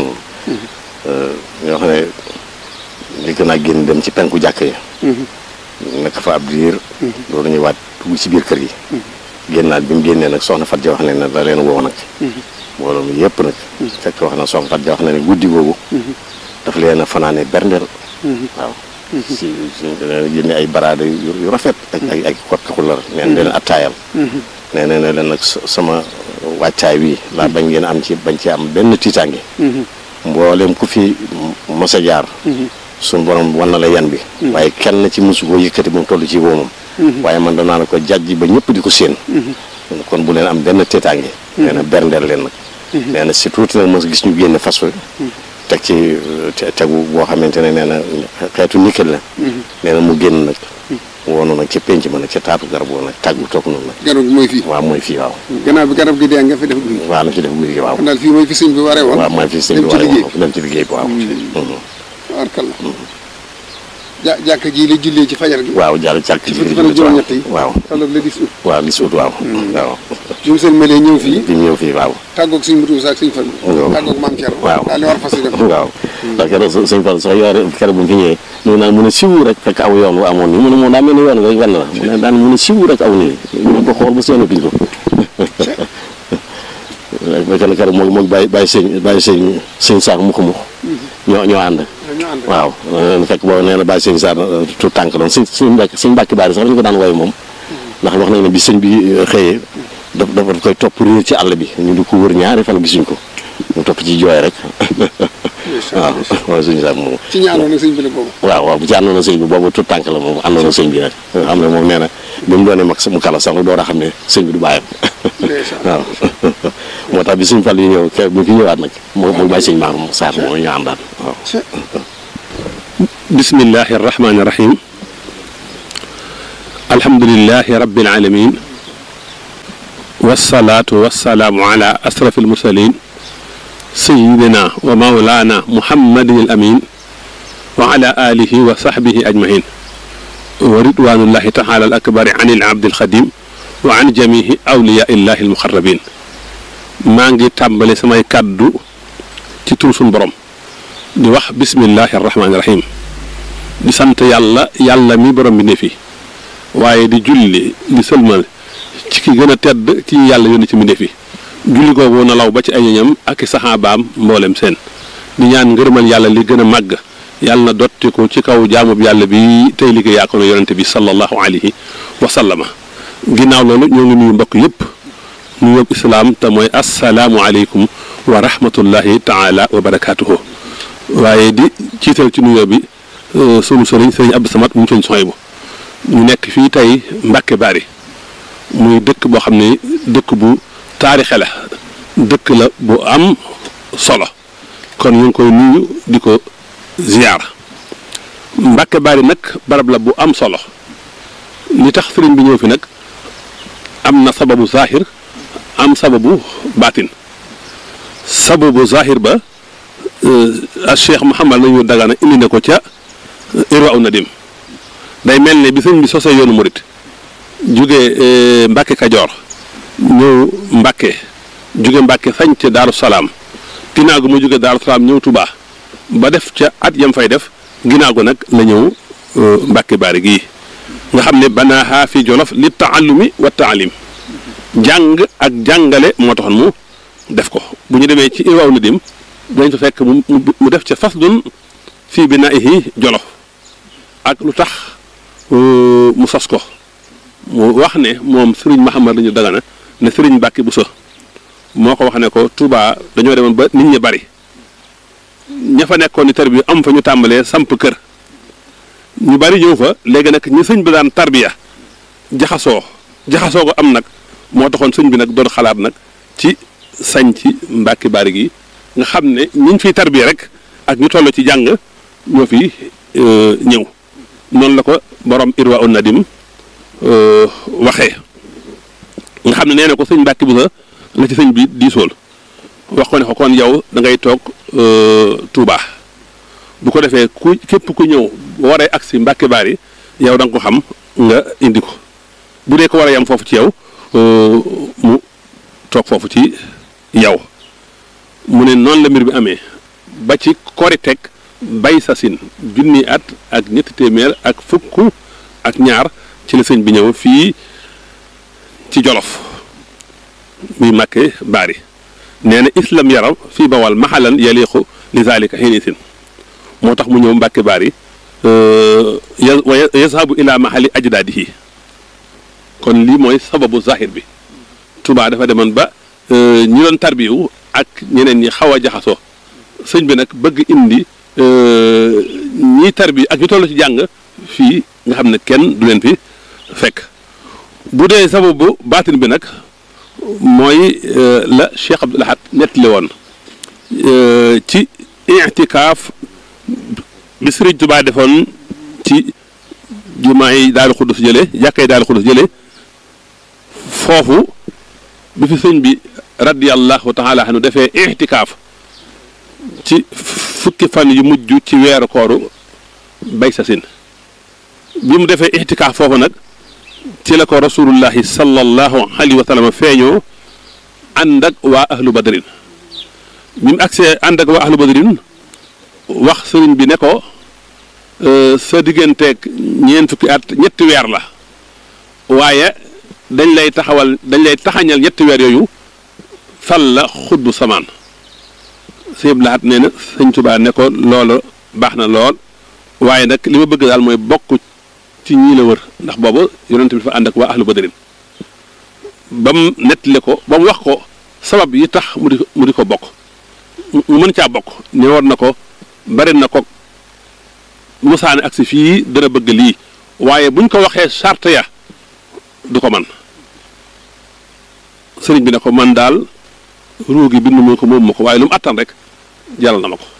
ñoo xam ne li gën a génn dem ci penku jàkka yi nekk fa ab diir loolu ñuy waat dugg ci biir kër gi génnaat bi mu génnee nag soxna Fatou Dia wax ne ne da leen woo nag mbooloo mi yëpp nag fekk wax na soxna Fatou Dia wax na ne guddi googu daf leen a fanaane berndeel waaw si si génne ay baraade yu rafet ak ay ay kot kaxular neen leen attaayal nee na ne leen nag sama wàccaay wi laa bañ ngeen am ci bañ ci am benn tiitaange mboolem ku fi mos a jaar suñu borom wan na la yan bi waaye kenn ci mosu koo yëkkati ba mu toll ci woomam waaye man danaa ne ko jàjji ba ñëpp di ko séen kon bu leen am benn tiitaange nee na berndeel leen nag nee na si tuuti nag mos gis ñu génne fas wi teg ci tegu boo xamante ne nee na xeetu nikkel la nee na mu génn nag woonu nag ca penc ma nag ca taatu garab woo nag tàggu toog noonu nag garab gi mooy fii waaw mooy fii waaw gannaaw bi garab gi dee nga fi def guy waaw la fi def guddi gi waaw kon daal fii mooy fi sëñ bi waree woon waaw mooy fi sëñ bi dem ci waree liggéey woon dem ci liggéey bi waaw tabarkalla ja jàkka ji la jullee ci fajar gi waaw jàll càkk ci fukki fan ak juróom-ñett yi waaw tolloog le 10 août waaw li si ut waaw waaw bi mu seen melee ñëw fii bi mu ñëw fii waaw tàggoog suñ mutu ak suñ fan waaw tàggoog maam Thierno waaw daal di war fas yi dem waaw ndax keroog sëñ Fall sax yore keroog bu ñu fi ñëwee ñu naan mun a siwu rek fekk aw yoon wu amoon nii mu ne moom daa mel ni yoon wi rek wenn la mu ne daan mun a siwu rek aw nii ñu ko xool ba seenatuñ ko fekk na keroog moo moo bàyyi bàyyi sëñ bàyyi sëñ sëñ saak mux mux ñoo ñoo ànd ñoo ànd waaw fekk boobu nee na bàyyi sëñ saak tout tànk doon sëñ sëñ mbàkk sëñ mbàkki baari sax dañu ko daan woy moom ndax wax nañ ne bi sëñ bi xëyee daf dafa koy topp réer ci àll bi ñu di ko wër ñaari fan gisuñ ko mu topp ci jooy rek waaw waaw sëñ saak moom ci ñaanoon nag sëñ bi la boobu waaw waaw bu ci àndoon na sëñ bi boobu tout tànk la moom àndoon na sëñ bi nag xam ne moom nee na bi mu doonee mag mu kala sax door a xam ne sëñ bi du bàyyam waaw moo tax bi sëñ Fall yi ñëw ke bu fi ñëwaat nag moo moo bàyyi sëñ maam Saar moom ñu àndaat waaw bismillahi arrahmani irrahim alhamdulilahi rabbil alamin wasalaatu wasalaamu ala asrafi almursalin sayidina wa maulana muhammadin al amin wa ala alihi wa sahbihi ajmain wa ridwanullahi taala al akbari an il abdi alxadim wa an jamihi awliya illahi almuqarrabin maa ngi tàmbali samay kàddu ci tur suñ borom di wax bismillahi arrahmani rahim di sant yàlla yàlla mi borom bi ne fi waaye di julli di sëlmal ci ki gën a tedd ci yàlla yónni ci mbindéef yi julli googu na law ba ci ay ñoñam ak i saxaabaam mboolem seen di ñaan ngërëmal yàlla li gën a màgg yàlla na dotti ko ci kaw jaamub yàlla bi tey liggéey yaa ko na yonente bi sallallahu alayhi wa sallama ginnaaw loolu ñoo ngi nuyu mbokk yëpp nuyoob islaam te mooy assalaamu aleykum wa rahmatullahi taala wa barakaatuhu waaye di ciital ci nuyoo bi sunu sëriñ sëriñ Abdou Samad mu sëriñ Sohaybu ñu nekk fii tey Mbàkke Bari muy dëkk boo xam ne dëkk bu taarixe la dëkk la bu am solo kon ñu ngi koy nuyu di ko ziyaar Mbàkke Bari nag barab la bu am solo li tax sëriñ bi ñëw fi nag am na sababu zahir am sababu baatin sababu zahir ba a cheikh Mouhamad nañu dagana indi na ko ca Irwa u Nadim day mel ne bi sëñ bi sosee yoonu murit jóge Mbàkke Kajoor ñëw Mbàkke jóge Mbàkke sañ ca Daaru Salaam ginnaaw gu mu jóge Daaru Salaam ñëw Tubaa ba def ca at yam fay def ginnaaw gu nag la ñëw Mbàkke Bari gii nga xam ne banaaha fi Jolof li taallumi wa taalim jàng ak jàngale moo taxoon mu def ko bu ñu demee ci Irwa u Nadim dañ fa fekk mu mu def ca faslun fii binaa'ihi Jolof ak lu tax mu sos ko mu wax ne moom sëriñ Mahamad lañu dagana ne sëriñ Mbàkke Buso moo ko wax ne ko Touba dañoo demoon ba nit ñi bari ña fa nekkoon ni tarbiya am fa ñu tàmbalee samp kër ñu bari ñëw fa léegi nag ñi sëñ bi daan tarbiya jaxasoo jaxasoo ko am nag moo taxoon sëñ bi nag doon xalaat nag ci sañ ci Mbàkke Bari gi nga xam ne ñiñ fiy tarbiya rek ak ñu toll ci jàng ñoo fi ñëw noonu la ko borom Irwa un Nadim waxee nga xam ne nee na ko sëñ Mbàkke bu sa la ci sëñ bi diisool wax ko ne ko kon yow da ngay toog Touba bu ko defee ku képp ku ñëw waree agsi Mbàkke Bari yow da nga ko xam nga indi ko bu dee ko war a yam foofu ci yow mu toog foofu ci yow mu ne noonu la mbir bi amee ba ci Korite bay sasin junni at ak ñetti téeméer ak fukk ak ñaar ci la sëñ bi ñëw fii ci Jolof muy Mbàkke Bari nee na islam yaram fii bawal maxalan yaliqu li zalika xinisin moo tax mu ñëw Mbàkke Bari wa yazhabu ila mahali ajdaadihi kon lii mooy sababu zahir bi Touba dafa demoon ba ñi doon tarbiyu ak ñeneen ñi xaw a jaxasoo sëñ bi nag bëgg indi ñiy tarbi ak ñu toll ci jàng fii nga xam ne kenn du leen fi fekk bu dee sababu baatin bi nag mooy la Cheikh Abdoul Ahad nettali woon ci itikaaf bi Sëriñ Tuubaa defoon ci jumaa yi Daaru Xuddus jële jàkkay Daaru Xuddus jële foofu bi fi sëñ bi radiyallahu taala anu defee itikaaf ci fukki fan yu mujj ci weeru kooru bay sa sin bi mu defee itikaaf foofu nag ci la ko rasulullahi sallallahu alayhi wa sallam feeñoo ànd ak waa ahlu badrin bi mu agsee ànd ak waa ahlu badrin wax sëriñ bi ne ko sa digganteeg ñeent fukki at ñetti weer la waaye dañ lay taxawal dañ lay taxañal ñetti weer yooyu fal la xutbu samaan sëñ laat nee na sëñ Tuubaa ne ko loolu baax na lool waaye nag li ma bëgg daal mooy bokk ci ñii la wër ndax boobu yonent bi dafa ànd ak waa ahlu badrin ba mu nettali ko ba mu wax ko sabab yi tax mu di mu di ko bokk mu mën caa bokk ne war na ko bari na ko musaane ak si fii dana bëgg lii waaye buñ ko waxee charte ya du ko man sëriñ bi ne ko man daal ruugi bindu ma ko moom ma ko waaye lu mu attan rek jaral na ma ko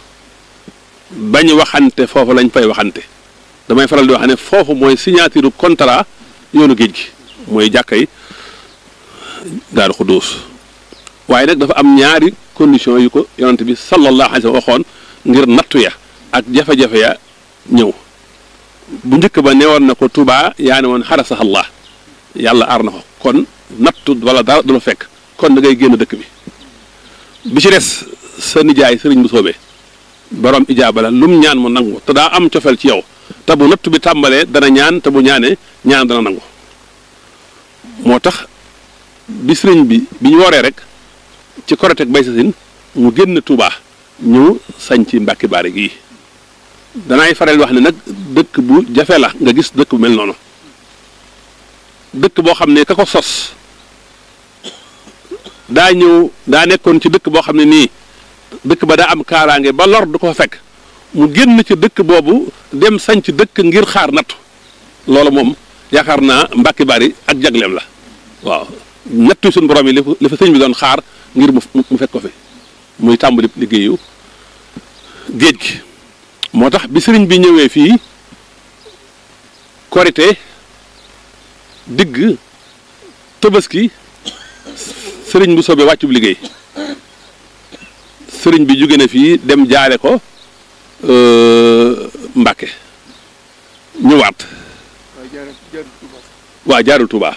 bañ waxante foofu lañ fay waxante damay faral di wax ne foofu mooy signature contrat yoonu géej gi mooy jàkkay daaru xudduus waaye nag dafa am ñaari condition yu ko yonent bi sallallahu alayhi wa waxoon ngir nattu ya ak jafe-jafe ya ñëw bu njëkk ba newoon na ko Touba yaa ne woon xarasax Allah yàlla aar na ko kon nattu wala dara du la fekk kon da ngay génn dëkk bi bi ci des sa nijaay sëriñ bu soobee borom ijaaba la lum ñaan mu nangu te daa am cofeel ci yow te bu nattu bi tàmbalee dana ñaan te bu ñaanee ñaan dana nangu moo tax bi sëriñ bi bi ñu waree rek ci korotek bay sa sin mu génn Touba ñëw sañ ci Mbàkke Baari gii danaay faral wax ne nag dëkk bu jafe la nga gis dëkk bu mel noonu dëkk boo xam ne ka ko sos daa ñëw daa nekkoon ci dëkk boo xam ne nii dëkk ba daa am kaaraange ba lor du ko fa fekk mu génn ci dëkk boobu dem sañ ci dëkk ngir xaar nattu loolu moom yaakaar naa Mbàkke Baari ak jagleem la waaw nattu suñu borom yi li fa li fa sëñ bi doon xaar ngir mu mu fekk ko fi muy tàmbali liggéeyu géej gi moo tax bi sëriñ bi ñëwee fii korite digg tëbaski sëriñ bu soobee wàccub liggéey sëriñ bi jóge na fii dem jaale ko Mbàkke ñëwaat waa jaarul Tuubaa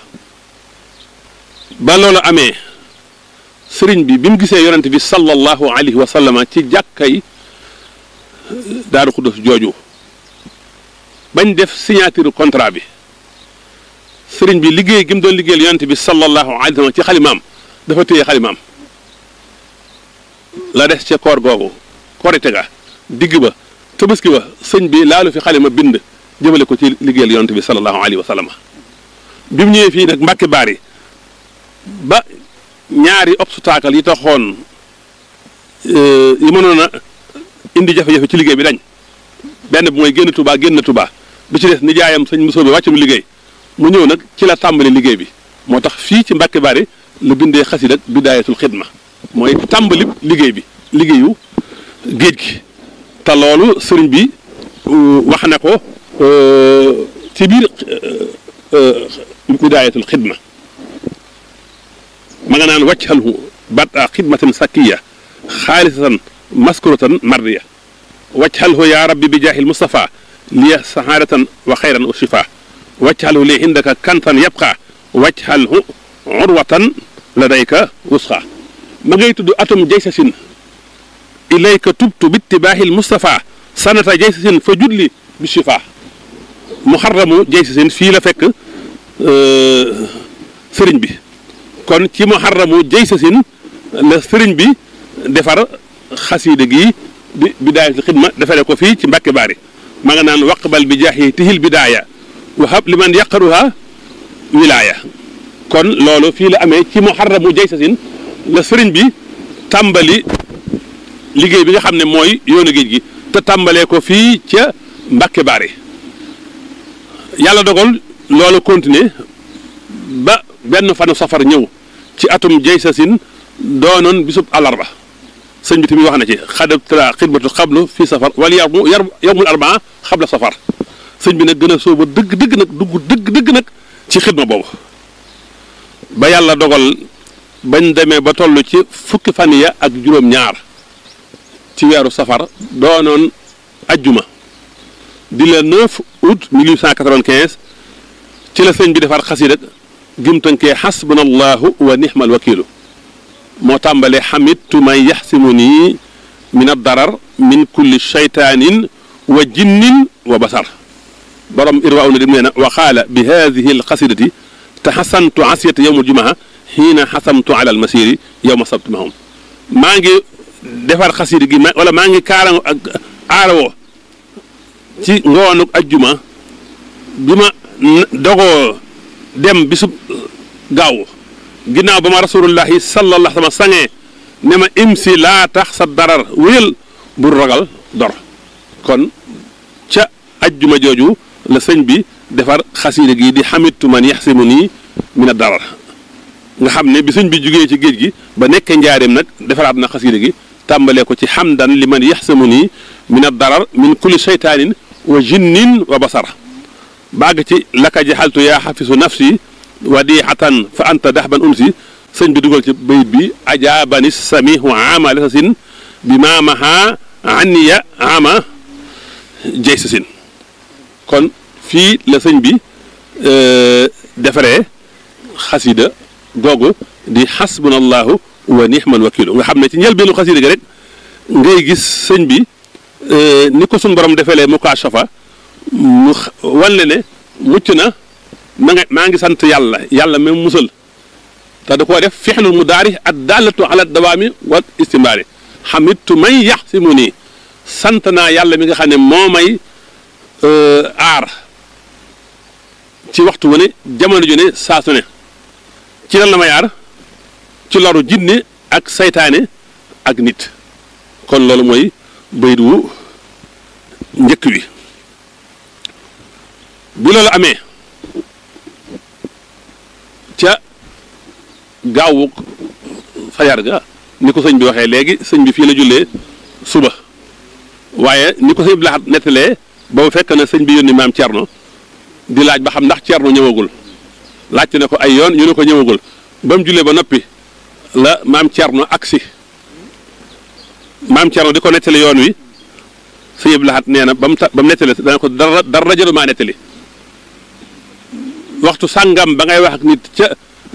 ba loolu amee sëriñ bi bi mu gisee yonent bi sallallahu alayhi wa sallama ci jàkkay daaru xudus jooju bañ def signature contrat bi sëriñ bi liggéey gi mu doon liggéeyal yonent bi sallallahu alayhi wa sallam ci xalimaam dafa téye xalimaam la des ca koor googu korite ga digg ba tabaski ba sëñ bi laalu fi xalima bind jëmale ko ci liggéeyal yonent bi sallallahu alayhi wa sallam bi mu ñëwee fii nag Mbàkke Baari ba ñaari obstacle yi taxoon yi mënoon a indi jafe-jafe ci liggéey bi dañ benn bi mooy génn Touba génn Touba bi ci des nijaayam sëñ Moussa bi wàccu mu liggéey mu ñëw nag ci la tàmbali liggéey bi moo tax fii ci Mbàkke Bari la bindee xasida ak bidaayatul xidma mooy tàmbali liggéey bi liggéeyu géej gi te loolu sëriñ bi wax na ko ci biir bidaayatul xidma ma nga naan wàccal bada xidmatin sakkiya xaalisatan maskuratan mardiya wajhalhu ya rabbi bi jaahil Mustafa liya sahaadatan wa xayran wa shifa wajhalhu li indaka kantan yabqa wajhalhu urwatan ladayka wusqa ma ngay tudd atum jaysasin ilayka tubtu bittibaahil Mustafa sanata jaysasin fa judli bi shifa muharramu jaysasin fii la fekk sëriñ bi kon ci muharramu jaysasin la sëriñ bi defar xasiida gi bi bidaayatul xidma defare ko fii ci Mbàkke Baari ma nga naan waqbal bi jaahi tihil bidaaya wahab liman yaqaruha wilaaya kon loolu fii la amee ci muharramu jaysasin la sëriñ bi tàmbali liggéey bi nga xam ne mooy yoonu géej gi te tàmbalee ko fii ca Mbàkke Baari yàlla dogal loolu continuer ba benn fanu safar ñëw ci atum jaysasin doonoon bisub àllarba sëñ bi tamit wax na ci xadab tra xidmatu xablu fii safar wala yarmu yar yowmul arbaa xabla safar sëñ bi nag gën a sóoba dëgg dëgg nag dugg dëgg dëgg nag ci xidma boobu ba yàlla dogal bañ demee ba toll ci fukki fan ya ak juróom-ñaar ci weeru safar doonoon ajjuma di le 9 août 1895 ci la sëñ bi defar xasida gim tënkee xasbunallahu wa nixmal wakiilu moo tàmbalee xamittu man yaxsimu nii min addarar min kulli shaytaanin wa jinnin wa basar borom irwaaw na dim nee na wa qaala bi hadihi alxasidati taxasantu asiyata yowma aljumaa xiina xasamtu ala almasiri yowma sabti mahum maa ngi defar xasida gi ma wala maa ngi kaara ak aarawoo ci ngoonuk ajjuma bi ma dogoo dem bisub gaaw ginnaaw ba ma rasulullahi sallallahu sama sangee ne ma imsi laa tax sa darar wéyal bur ragal dor kon ca ajjuma jooju la sëñ bi defar xasiida gi di xamitu man yaxsimu nii mina darar nga xam ne bi sëñ bi jugee ci géej gi ba nekkee njaareem nag defaraat na xasiida gi tàmbalee ko ci xamdan li man yaxsimu nii mina darar min kulli seytaanin wa jinnin wa basar bàgg ci laka jaxaltu yaa xafisu nafsi wadixatan fa anta daxban unsi sëñ bi dugal ci bayit bi ajaabani samihu ama lasasin bi maamaha anniya ama jay sasin kon fii la sëñ bi defaree xasida googu di xasbunallahu wa nixmal wakilu nga xam ne ci njëlbeenu xasida gi rek ngay gis sëñ bi ni ko suñ borom defelee mukaashafa mu wan ne mucc na ma nga maa ngi sant yàlla yàlla même musal te da koo def fixlul mu daari ak dallatu ala dawaami wa istimbaari xamittu may yax si mu nii sant naa yàlla mi nga xam ne moo may aar ci waxtu wu ne jamono ju ne saa su ne ci lan la may aar ci loru jinne ak saytaane ak nit kon loolu mooy bayit wu njëkk wi bi loolu amee ca gaawu fajar ga ni ko sëñ bi waxee léegi sëñ bi fii la jullee suba waaye ni ko sëñ bi laxat nettalee boobu fekk na sëñ bi yónni maam Thierno di laaj ba xam ndax Thierno ñëwagul laajte ne ko ay yoon ñu ne ko ñëwagul ba mu jullee ba noppi la maam Thierno agsi maam Thierno di ko nettali yoon wi sëñ bi laxat nee na ba mu ta ba mu nettali dana ko dara dara jëlu maa nettali waxtu sàngam ba ngay wax ak nit ca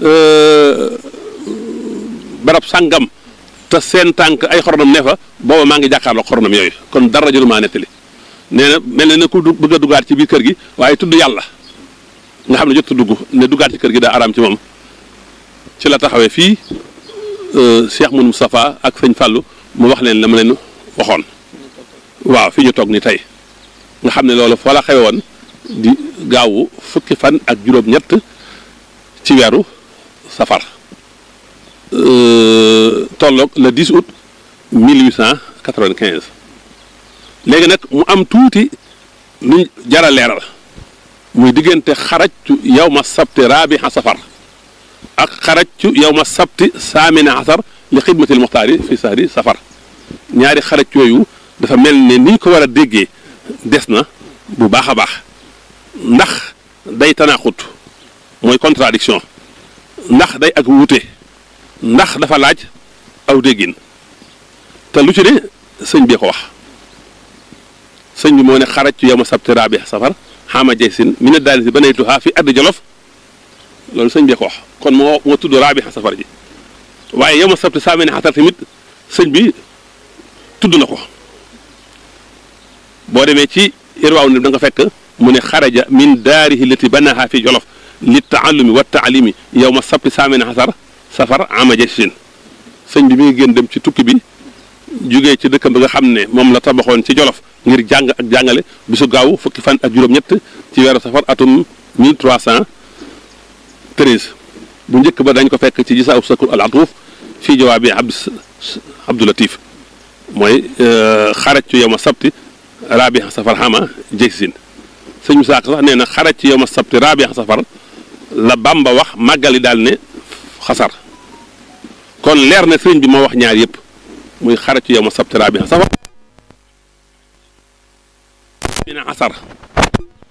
barab sàngam te seen tànk ay xornam ne fa booba maa ngi jàkkaarloo xornam yooyu kon dara jëlu maa nettali nee na mel na ne ku bëgg a duggaat ci biir kër gi waaye tudd yàlla nga xam ne jot dugg ne duggaat ci kër gi daa araam ci moom ci la taxawee fii Cheikh Moun Moustapha ak sëñ Fallou mu wax leen la ma leen waxoon waaw fii ñu toog ni tey nga xam ne loolu foo la xewe woon di gaawu fukki fan ak juróom-ñett ci weeru safar tolloog le 10 août 1895 léegi nag mu am tuuti luñ jara leeral muy diggante xarajtu yow ma sabti raabiha safar ak xarajtu yow ma sabti saamina asar li xidmatil muxtaari fi sahri safar ñaari xaraj yooyu dafa mel ne ni ñu ko war a déggee des na bu baax a baax ndax day tanaaxut mooy contradiction ndax day ak wuute ndax dafa laaj aw déggin te lu ci ne sëñ bee ko wax sëñ bi moo ne xaraj ci yow ma sabti raabi safar xaama jay sin mi ne daal si ba naytuhaa fi addi jolof loolu sëñ bee ko wax kon moo moo tudd raabi safar ji waaye yow ma sabti saamine xatar tamit sëñ bi tudd na ko boo demee ci irwaaw ne da nga fekk mu ne xaraja min daarihi lati banaha fi jolof li taallumi wa taalimi yow ma sabti saamine xasar safar ama jay sin sëñ bi mi ngi gën dem ci tukki bi jógee ci dëkkam bi nga xam ne moom la tabaxoon ci jolof ngir jàng ak jàngale bisu gaaw fukki fan ak juróom-ñett ci weeru safar atum 1313 bu njëkk ba dañ ko fekk ci gisaa sakur al atuuf fii jawaabi abd abdulatif mooy xaraj ci yow ma sabti raabi safar xama jeysin sëñ Musaa Ka sax nee na xaraj ci yow ma sabti raabi safar la Bàmba wax màggali daal ne xasar kon leer na sëriñ bi moo wax ñaar yëpp muy xaraj ci yow ma sabti raabi safar mi ne asar